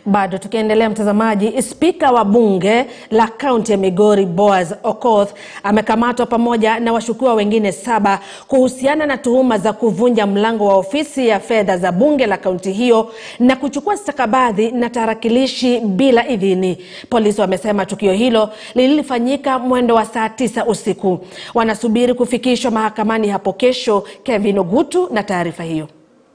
Bado tukiendelea, mtazamaji, spika wa bunge la kaunti ya Migori Boaz Okoth amekamatwa pamoja na washukiwa wengine saba kuhusiana na tuhuma za kuvunja mlango wa ofisi ya fedha za bunge la kaunti hiyo na kuchukua stakabadhi na tarakilishi bila idhini. Polisi wamesema tukio hilo lilifanyika mwendo wa saa tisa usiku. Wanasubiri kufikishwa mahakamani hapo kesho. Kevin Ogutu na taarifa hiyo.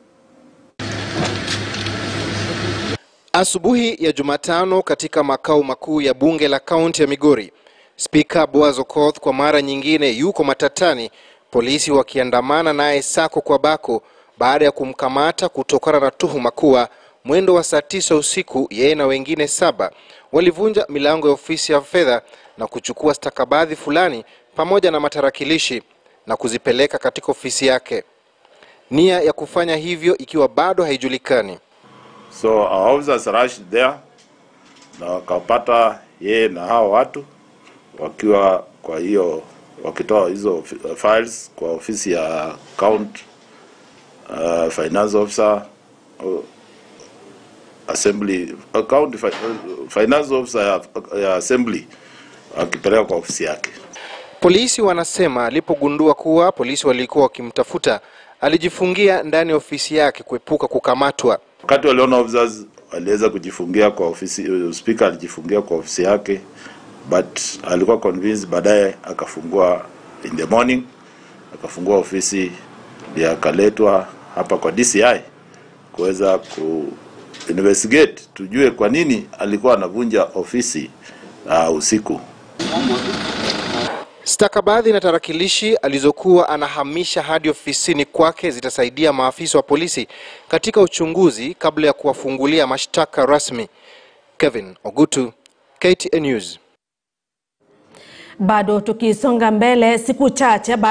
Asubuhi ya Jumatano katika makao makuu ya bunge la kaunti ya Migori, spika Boaz Okoth kwa mara nyingine yuko matatani, polisi wakiandamana naye sako kwa bako baada ya kumkamata kutokana na tuhuma kuwa mwendo wa saa tisa usiku yeye na wengine saba walivunja milango ya ofisi ya fedha na kuchukua stakabadhi fulani pamoja na matarakilishi na kuzipeleka katika ofisi yake, nia ya kufanya hivyo ikiwa bado haijulikani. So our officers rushed there na wakapata yeye na hao watu wakiwa kwa hiyo wakitoa hizo files kwa ofisi ya count uh, finance officer uh, assembly account fi, uh, finance officer ya, ya assembly akipeleka kwa ofisi yake. Polisi wanasema alipogundua kuwa polisi walikuwa wakimtafuta alijifungia ndani ya ofisi yake kuepuka kukamatwa. Wakati waliona officers waliweza kujifungia kwa ofisi, uh, speaker alijifungia kwa ofisi yake, but alikuwa convinced, baadaye akafungua in the morning, akafungua ofisi ndio akaletwa hapa kwa DCI kuweza ku investigate tujue kwa nini alikuwa anavunja ofisi uh, usiku. Stakabadhi na tarakilishi alizokuwa anahamisha hadi ofisini kwake zitasaidia maafisa wa polisi katika uchunguzi kabla ya kuwafungulia mashtaka rasmi. Kevin Ogutu, KTN News. Bado tukisonga mbele, siku chache